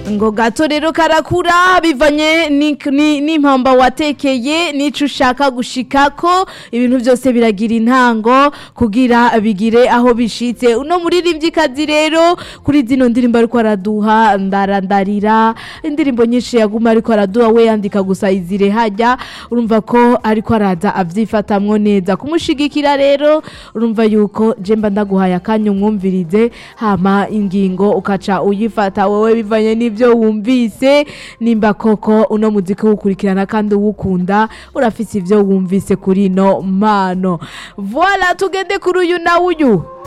ngo gato rero karakura bivanye ni- ni- n'impamba watekeye n'ico ushaka gushikako ibintu byose biragira intango kugira bigire aho bishitse uno muririmvyikazi rero kuri zino ndirimbo ariko araduha ndarandarira indirimbo nyinshi yaguma ariko araduha we yandika gusa izire hajya urumva ko ariko araza avyifatamwo neza kumushigikira rero urumva yuko je mba ndaguhaye akanya umwumvirize hama ingingo ukaca uyifata wowe bivanye n'ivyo wumvise nimba koko uno muziki uwukurikirana kandi uwukunda urafise ivyo wumvise kuri ino mpano voila tugende kuri uyu na uyu